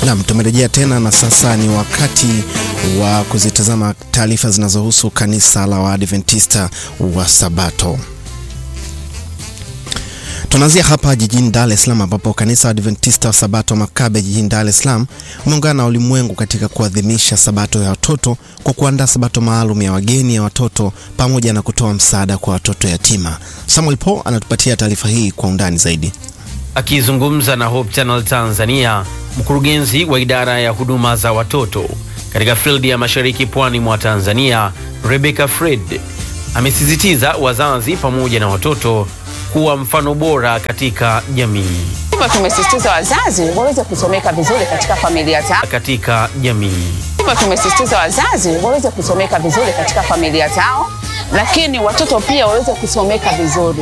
Naam, tumerejea tena na sasa ni wakati wa kuzitazama taarifa zinazohusu kanisa la Waadventista wa Sabato. Tunaanzia hapa jijini Dar es Salaam ambapo kanisa la Adventista wa Sabato Makabe jijini Dar es Salaam umeungana na ulimwengu katika kuadhimisha Sabato ya watoto kwa kuandaa Sabato maalum ya wageni ya watoto pamoja na kutoa msaada kwa watoto yatima. Samuel Paul anatupatia taarifa hii kwa undani zaidi. Akizungumza na Hope Channel Tanzania, mkurugenzi wa idara ya huduma za watoto katika fildi ya mashariki pwani mwa Tanzania, Rebecca Fred, amesisitiza wazazi pamoja na watoto kuwa mfano bora katika jamii. Hivyo tumesisitiza wazazi waweze kusomeka vizuri katika familia zao. Katika jamii. Hivyo tumesisitiza wazazi waweze kusomeka vizuri katika familia zao, lakini watoto pia waweze kusomeka vizuri.